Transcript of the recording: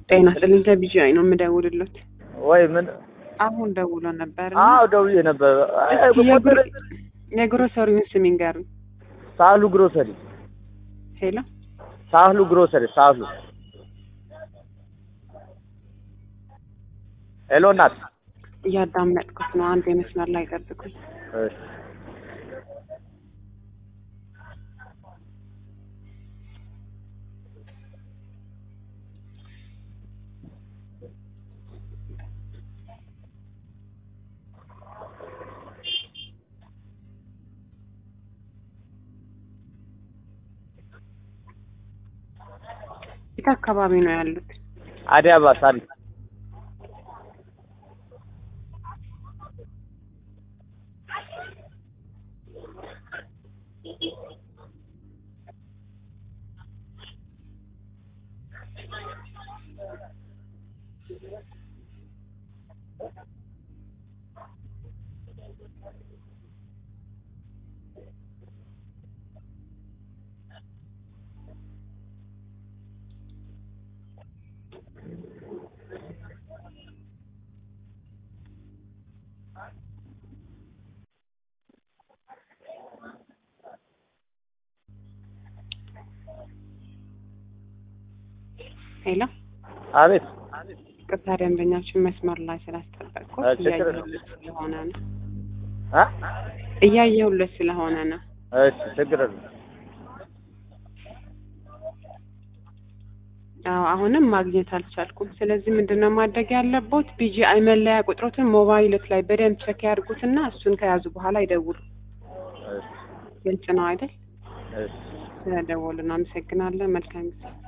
ጤና ይስጥልኝ ከቢጂአይ ነው የምደውልሎት። ወይ ምን? አሁን ደውሎ ነበር። አዎ ደውዬ ነበር። አይ፣ ቁጥር የግሮሰሪውን ስም ይንገሩኝ። ሳህሉ ግሮሰሪ፣ ሄሎ ሳህሉ ግሮሰሪ፣ ሳህሉ። ሄሎ እናት። እያዳመጥኩት ነው። አንድ የመስመር ላይ ጠብቁኝ። እሺ የት አካባቢ ነው ያሉት? አዲስ አበባ ሳሪ ሄሎ አቤት። ቅርታ ደንበኛችን መስመር ላይ ስላስጠበቅኩት አ፣ ችግር እያየሁለት ስለሆነ ነው አ እያየሁለት ስለሆነ ነው። እሺ ችግር የለም። አዎ አሁንም ማግኘት አልቻልኩም። ስለዚህ ምንድነው ማድረግ ያለቦት? ቢጂአይ መለያ ቁጥሮትን ሞባይልት ላይ በደንብ ቸክ ያድርጉትና እሱን ከያዙ በኋላ ይደውሉ። እሺ ግልጽ ነው አይደል? እሺ ስለደወሉ እናመሰግናለን። መልካም ጊዜ